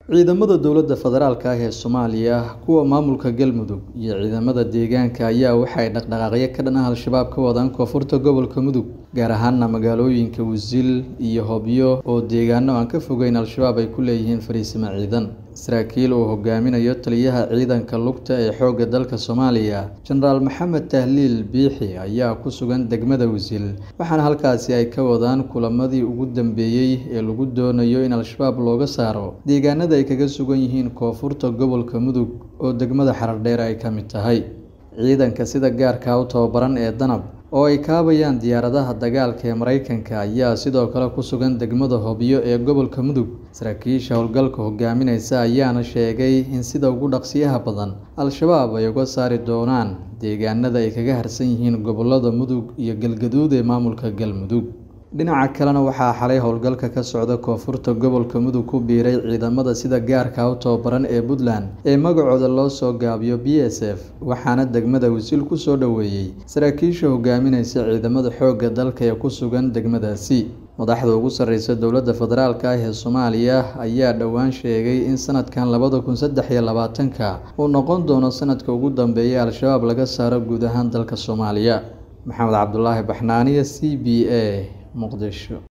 Ciidamada dowladda federaalk ah ee Soomaaliya, kuwa maamulka Galmudug, iyo ciidamada deegaanka ayaa waxay dhaqdhaqaaqyo ka dhan ah Al-shabaab ka wadaan koonfurta gobolka Mudug, gaar ahaan magaalooyinka Wisil iyo Hobyo oo deegaano aan ka fogeyn Al-shabaab ay ku leeyihiin fariisimo ciidan. Saraakiil uu hogaaminayo taliyaha ciidanka lugta ee xoogga dalka Soomaaliya, Jenaraal Maxamed Tahliil Biixi, ayaa ku sugan degmada Wisil, waxaana halkaasi ay ka wadaan kulamadii ugu dambeeyay ee lagu doonayo in Al-shabaab looga saaro deegaanada ay kaga sugan yihiin koonfurta gobolka Mudug oo degmada Xaradheer ay ka mid tahay. Ciidanka sida gaarka ah u tababaran ee Danab, oo ay kaabayaan diyaaradaha dagaalka ee Mareykanka, ayaa sidoo kale ku sugan degmada Hobyo ee gobolka Mudug. Saraakiisha howlgalka hogaaminaysa ayaana sheegay in sida ugu dhaqsiyaha badan Al-shabaab ay uga saari doonaan deegaanada ay kaga harsan yihiin gobollada Mudug iyo Galgaduud ee maamulka Galmudug. Dhinaca kalena waxaa xalay howlgalka ka socda koonfurta gobolka Mudug ku biiray ciidamada sida gaarka ah u tababaran ee Puntland ee magacooda loo soo gaabiyo BSF, waxaana degmada Wisil ku soo dhoweeyay saraakiisha hogaaminaysa ciidamada xoogga dalka ee ku sugan degmadaasi. Madaxda ugu sarreysa dowladda federaalk ah ee Soomaaliya ayaa dhowaan sheegay in sanadkan labada kun saddex iyo labaatanka uu noqon doono sanadka ugu dambeeya ee Al-shabaab laga saaro guud ahaan dalka Soomaaliya. Maxamed Cabdulaahi Baxnaaniye, C B A, Muqdisho.